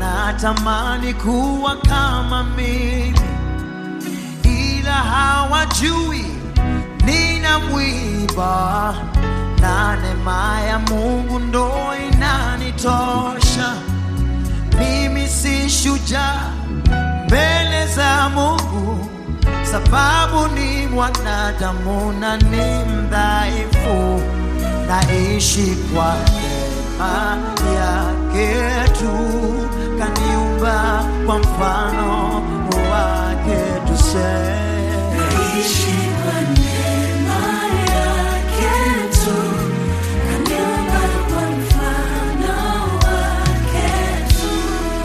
wanatamani kuwa kama mimi, ila hawajui nina mwiba na neema ya Mungu ndo inanitosha. Mimi si shujaa mbele za Mungu, sababu ni mwanadamu na ni mdhaifu, naishi kwa neema yake tu, kaniumba kwa mfano wake, tuseme Naishi kwa neema yake tu, kaniumba kwa mfano wake tu.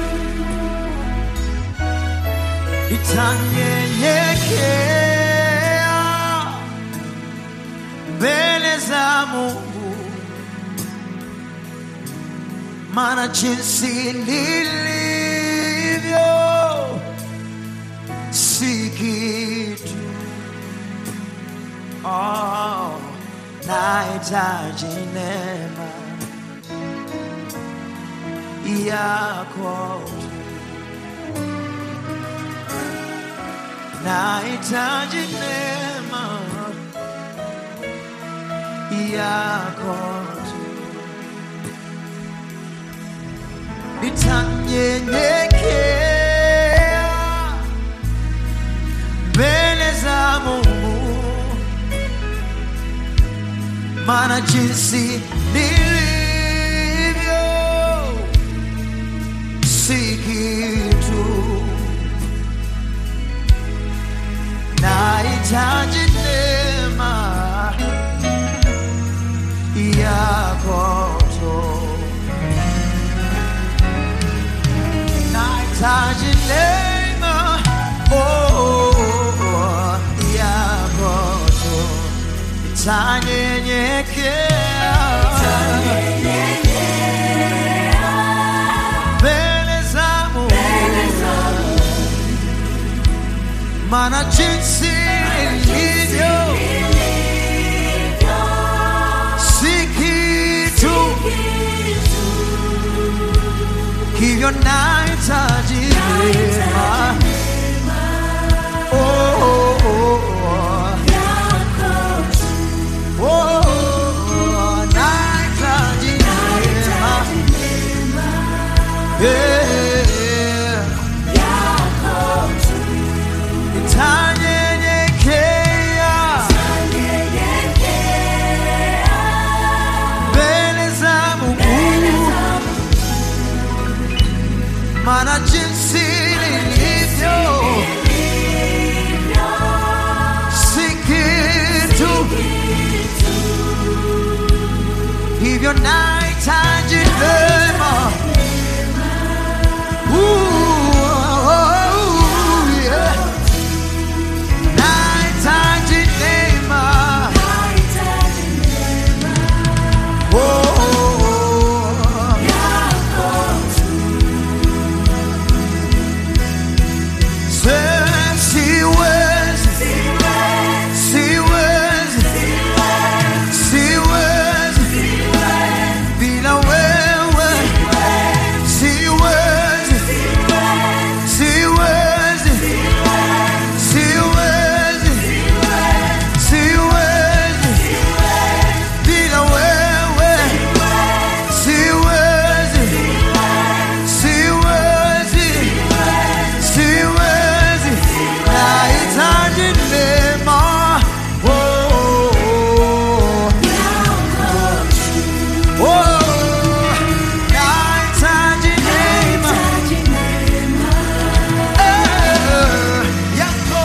itanyenyekea mbele za Mungu, maana jinsi nilivyo si kitu. Oh, nahitaji neema yako tu. nahitaji neema yako tu. Nitanyenyekea mbele za Mungu, maana jinsi nilivyo si kitu nahitaji neema yako tu, nahitaji neema oh, yako tu, itanyenyekea mbele za Mungu maana jinsi ilivyo si kitu, hivyo nahitaji neema. Oh, oh, oh, oh. Oh, oh, nahitaji neema. Yeah. Nitanyenyekea mbele za Mungu, maana jinsi nilivyo si kitu, hivyo nahitaji neema. Ooh, oh, yeah. Nahitaji neema. Oh, oh, oh. Se- siwezi, siwezi, siwezi bila wewe. Siwezi, siwezi, siwezi, siwezi bila wewe. Siwezi, siwezi, siwezi, nahitaji neema. Oh, oh, oh. Oh, nahitaji neema. Eh, yako.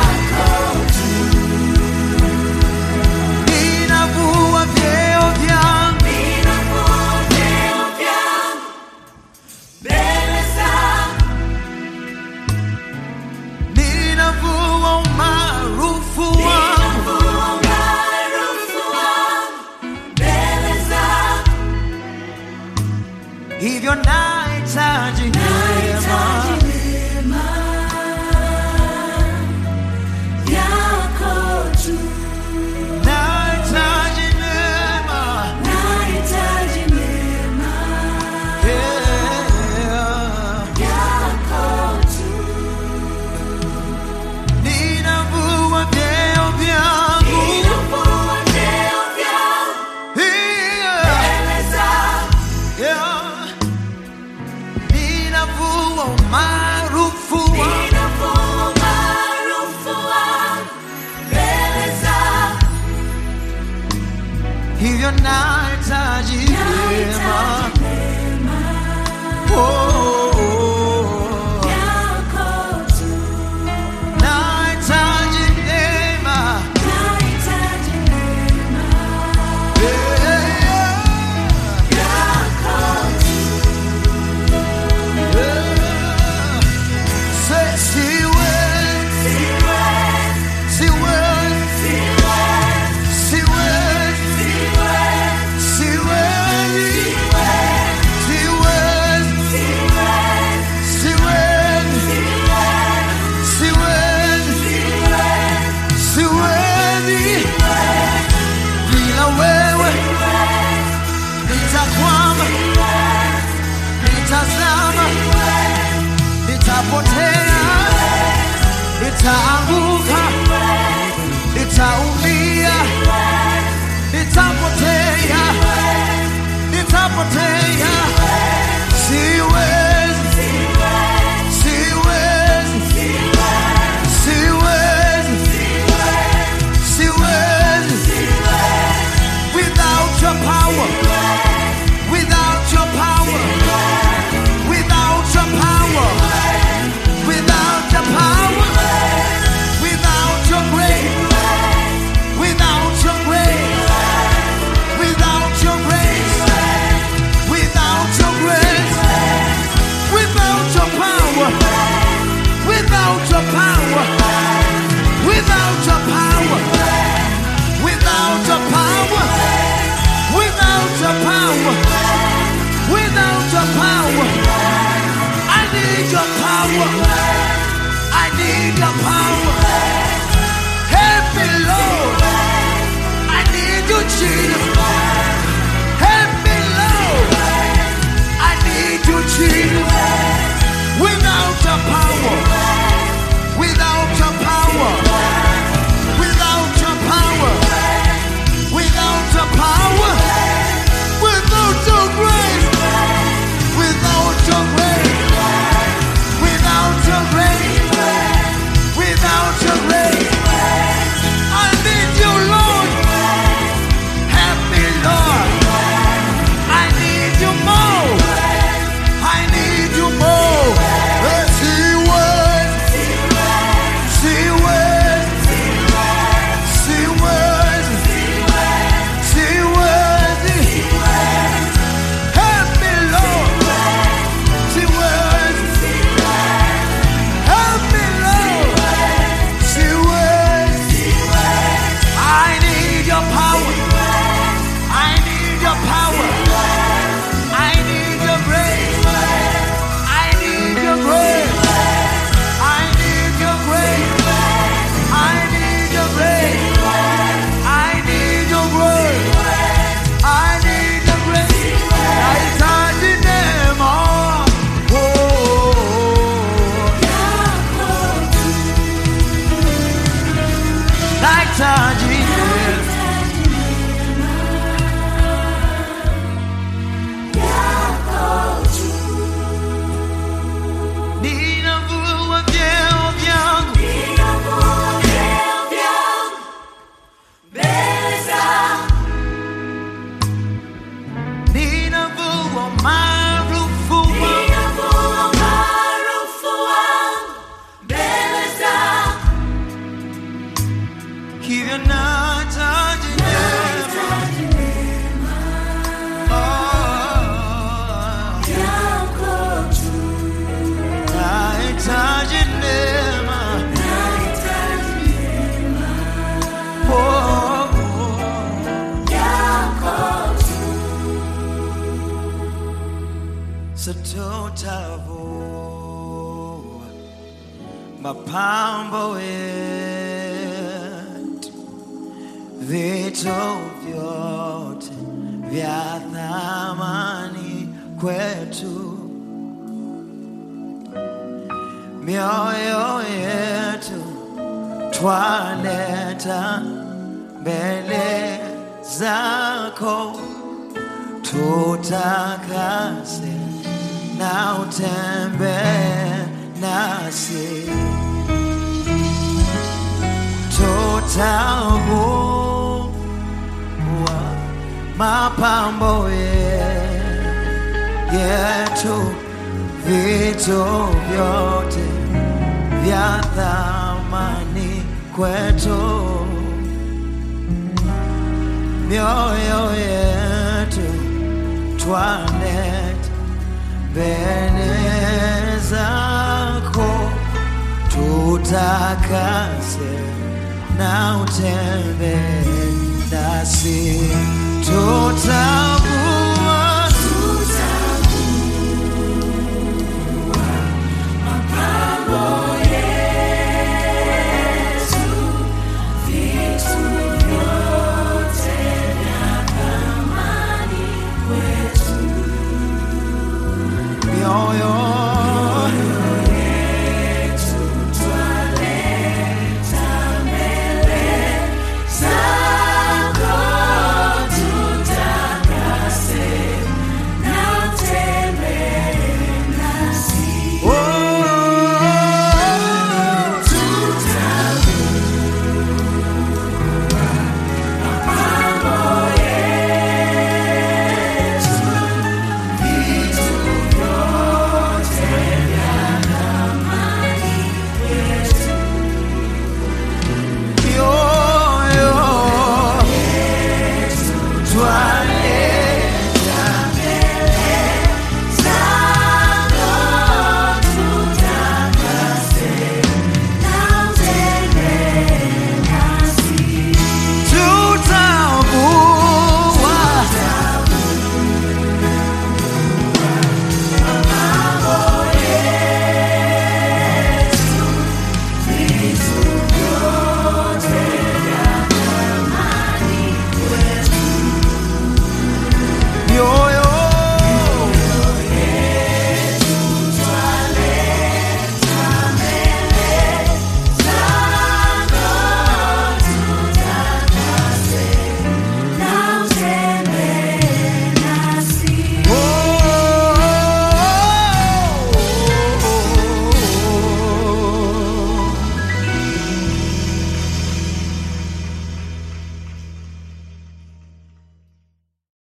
Ninavua vyeo vyangu ninavua umaarufu wangu hivyo nahitaji neema nahitaji neema yeah. ninavua umaarufu wangu ninavua umaarufu wangu mbele zako. hivyo nahitaji neema Nahitaji neema Oh, oh, oh. yako tu. nahitaji neema Nahitaji neema Yeah, yako tu. yeah. Say, siwezi, Siwezi, siwezi, siwezi, siwezi, siwezi, siwezi, siwezi, siwezi, siwezi, siwezi, siwezi. Bila wewe nitakwama, nitazama, nitapotea, nitaanguka, nitaumia, nitapotea, nitapotea. Siwezi, siwezi, siwezi, siwezi. Without your power, without your power, without your power, without your power, without your grace, without your grace, without your grace, without your grace, without your power, without your power, without your power, without your power, without your power, without your power. I need your power. I need your power. Help me, Lord. I need you, Jesus. Help me, Lord. I need you, Jesus. Without your power, without your power, without your power, without your power, without your grace, without your grace, without your grace, without your grace. I need you, Lord. Help me, Lord. I need you more. I need you more. Yes, he was. She was. She was. She was. Help me, Lord. She was. Help me, Lord. She was. I need your power. I need your power. I need your grace. I need your grace. I need your grace. I need your grace. I need your grace. I need your grace. Nahitaji neema. Oh, oh, oh. yako tu. Nahitaji neema. Ninavua vyeo vyangu ninavua maarufu wangu hivyo nahitaji neema. Oh, nahitaji neema. Oh, oh. Sitotavua mapambo yetu, vitu vyote vya thamani kwetu, mioyo yetu twaleta mbele zako tutakase na utembee nasi tutakuwa mapambo ye- yetu vitu vyote vya thamani kwetu mioyo yetu twanet mbele zako tutakase na utembe nasi tuta